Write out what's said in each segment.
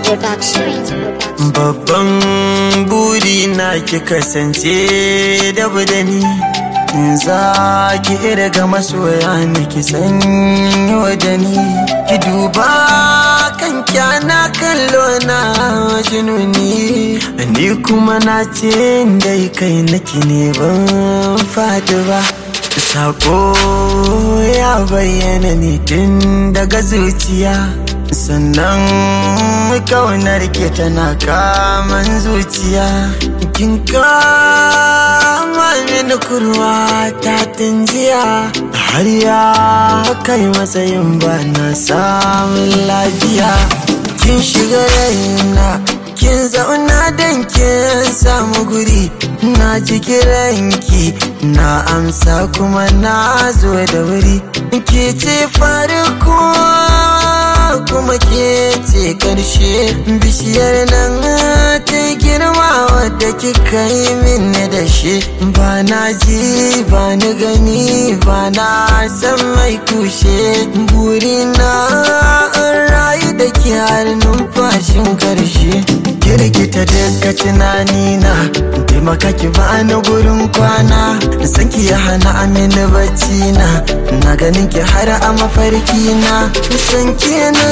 Production. Babban buri na ki kasance da budani za ki irga masoya ne ki sanyo da ni ki duba kan kyana kallo na jinuni ni kuma na ce dai kai naki ne ban fadi ba Sako ya bayyana ne tun daga zuciya sannan kaunar ke tana kaman zuciya kin kama mini kurwa ta jiya har ya kai matsayin ba na samun lafiya kin shiga raina kin zauna don kin samu guri na ji kiranki na amsa kuma na zo da wuri ke ce farko kuma ke ce karshe bishiyar nan ta girma wadda kika yi min da shi ba na ji ba ni gani ba na san mai kushe burina rayu da ke har numfashin karshe kirkita daga tunanina taimaka ki bani gurin kwana san ki ya hana amini bacci na na ganin ki har a mafarki na san ki na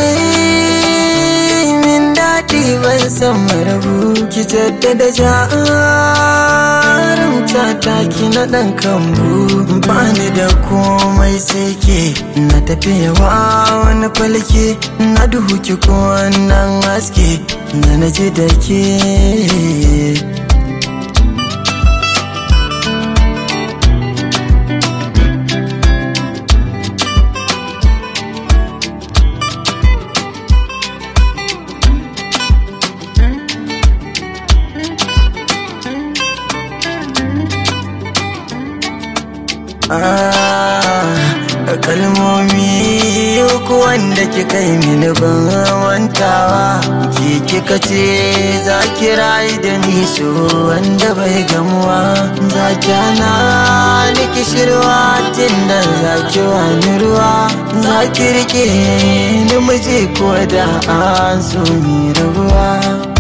min daɗi ban san marabu ki jaddada jarumta ta ki na ɗan kambu bani da komai sai ke na tafiya wa wani falke na duhu ki ko wannan haske na naji da ke kalmomi uku wanda kika yi mini ban wantawa ki kika ce za ki rayu da ni so wanda bai gamuwa za ki hana ni kishirwa tun da za ki wani ruwa za ki rike ni miji ko da an so mi rabuwa